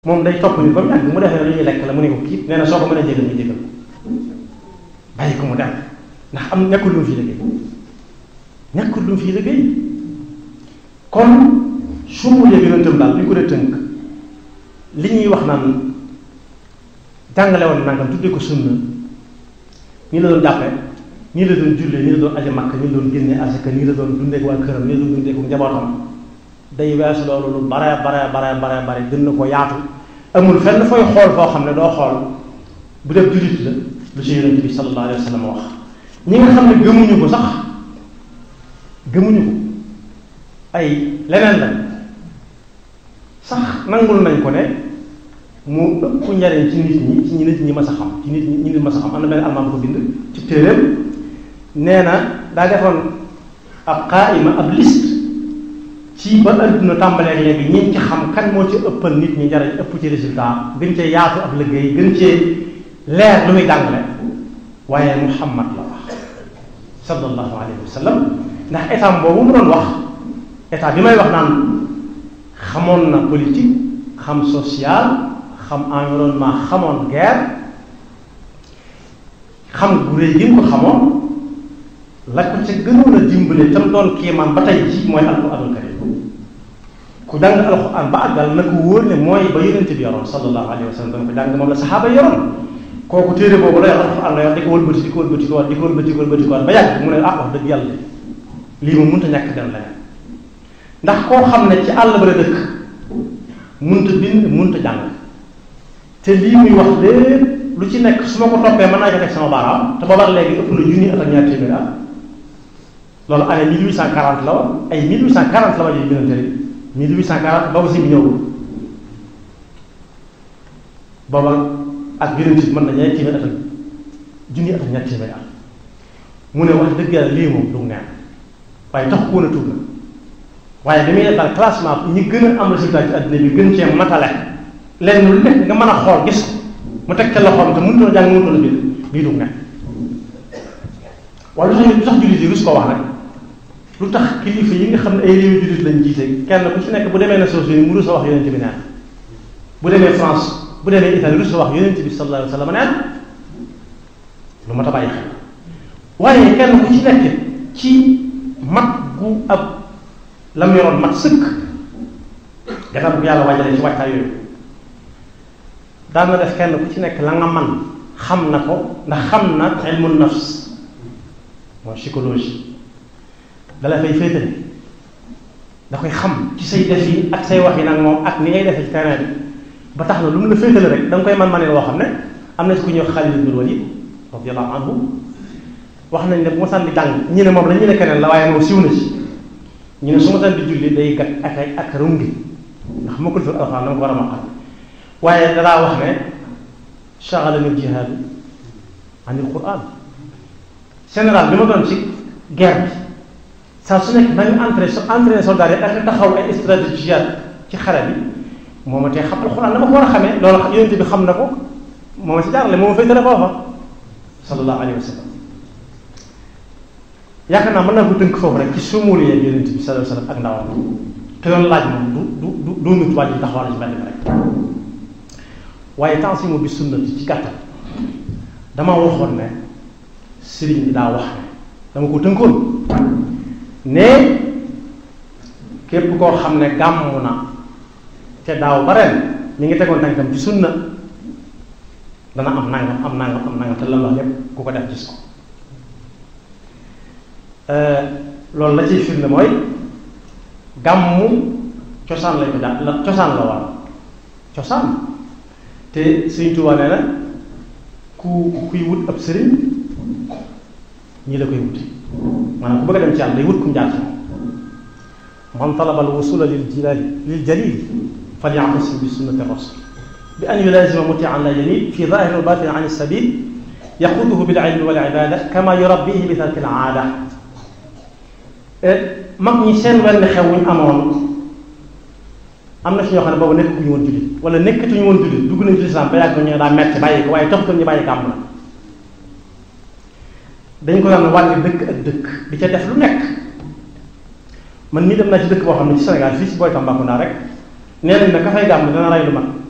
moom day topp ni ba mu yàgg mu defee lu ñuy lekk la mu ne ko kii nee na soo ko mën a jégal ñu jégal bàyyi ko mu dem ndax am nekkul lu mu fii liggéey nekkul lu mu fii liggéey kon su mu yëg yonentam daal li ko dee tënk li ñuy wax naan jàngale woon nangam tuddee ko sunna ñi la doon jàppe ñii la doon jullee ñii la doon aji makk ñii la doon génne asaka ñii la doon dundee ak waa këram ñii la doon dundee ak njabootam day weesu loolu lu bare bare bare bare bare gën na ko yaatu amul fenn fooy xool foo xam ne doo xool bu def jullit la lu ci yonent bi sallallahu alayhi wa sallam wax ñi nga xam ne gëmuñu ko sax gëmuñu ko ay leneen la sax nangul nañ ko ne mu ëpp njariñ ci nit ñi ci ñi nit ñi mas a xam ci nit ñi nit mas a xam am na benn almaam ko bind ci téeréem nee na daa defoon ab qaayima ab liste ci ba adduna tàmbalee léegi ñi ci xam kan moo ci ëppal nit ñi njariñ ëpp ci résultat gën cee yaatu ab liggéey gën cee leer lu muy jàngale waaye muhammad la wax sallallahu alayhi wa sallam ndax état boobu mu doon wax état bi may wax naan xamoon na politique xam social xam environnement xamoon guerre xam gu réy gi nga ko xamoon la ko ca gënoon a dimbale tam doon kéemaan ba tey ji mooy alquranul karim ku jàng alquran ba àggal na ko wóor ne mooy ba yonente bi yoroon sallallahu alayhi wa sallam doon ko jàng moom la saxaaba yoroon kooku téere boobu la yor alquran la yor di ko wëlbati di ko wëlbati ko di ko wëlbati ko wëlbati ko ba yàgg mu ne ah wax dëgg yàlla lii moom mënut a ñàkk dem leneen ndax koo xam ne ci àll ba la dëkk mënut a bind mënut a jàng te lii muy wax lépp lu ci nekk su ma ko toppee mën naa ko teg sama baaraam te boobaak léegi ëpp na junni at ak ñaar téeméer at loolu année 1840 la woon ay 1840 la ma ji binante rek 1840 boobu si bi ñëwul booba ak yonent bi mën na ñaari téeméer at ak junni at ak ñaar téeméer at mu ne wax dëgg yàlla lii moom du neen waaye tax ko woon a tuub na waaye damuy def daal classement ñi gën a am résultat ci àddina bi gën cee matale lenn lu nekk nga mën a xool gis ko mu teg ca loxoom te mënutoon a jàng mënutoon a bind bii du neen waaye lu tax lu tax jullit yi rus ko wax rek lu tax kilifa yi nga xam ne ay réew jullit lañ jiite kenn ku ci nekk bu demee Nations Unies mu rus a wax yonent bi neen bu demee France bu demee Italie rus a wax yonent bi sallallahu alayhi wa sallam neen lu ma ta bàyyi xel waaye kenn ku ci nekk ci mat gu ab la mu yoroon mat sëkk gannaaw bu yàlla wàjjale ci wàccaay yooyu daan na def kenn ku ci nekk la nga man xam na ko ndax xam na ilmu nafs mooy psychologie dala fay féetale da koy xam ci say def yi ak say wax yi nag moom ak ni ngay defee ci terrain bi ba tax na lu mu la féetale rek da nga koy man manee woo xam ne am na ci ku ñëw Xaalid ibn Walid radiyallahu anhu wax nañ ne bu ma sànni di jàng ñu ne moom la ñu ne keneen la waaye moom siw na ci ñu ne su ma sànni di julli day gat ak ay ak rungi ndax ma ko fi alxuraan dama ko war a maqal waaye danaa wax ne shaghalani jihaadu anil quran général bi ma doon ci guerre bi saa su nekk nañu entraîné entraîné soldat yi ak taxaw ay stratégie ci xare bi moo ma tee xam alxuraan dama ko war a xamee loolu yonente bi xam na ko moo ma si jaarale moo ma féetale foofa sallallahu alayhi wa sallam yaakaar naa mën naa ko tënk foofu rek ci sumuli yeeg yonente bi sallallahu alayhi wa sallam ak ndawam te doon laaj moom du du du nit wàññi taxawal ci benn bi rek waaye tansimu bi sunnati ci gàttal dama waxoon ne sëriñ bi daa wax ne dama ko tënkoon ne képp koo xam ne gàmm na te daaw ba ren mi ngi tegoon tànkam ci sunna dana am nangam am nangam am nangam te lan wax lépp ku ko def gis ko loolu la ciy firnde mooy gàmmu cosaan lañ ko jàpp la cosaan la war cosaan te Sëriñ Tuubaa nee na ku kuy wut ab sëriñ ñii la koy wuti maanaam ku bëgg a dem ci yàlla day wut kum jaar man talaba alwusula lil jilali lil jalil falyactasim bi sunnati rasul bi an yulazima mutian la yamil fi zahiri wa batin an sabil yaquduhu bil ilmi wal ibada kama yurabbihi bi tarki al aada mag ñi seen wenn xew wuñ amoon am na si ñoo xam ne boobu nekkatuñu woon jullit wala nekkatuñu woon jullit dugg nañu ci lislaam ba yàgg ñu daa metti bàyyi ko waaye taxutoon ñu bàyyi gàmm na dañ ko daan wàlli dëkk ak dëkk di ca def lu nekk man mii dem naa ci dëkk boo xam ne ci Sénégal fii si booy Tambacounda rek nee nañ ne ka fay gàmm dana rey lu mat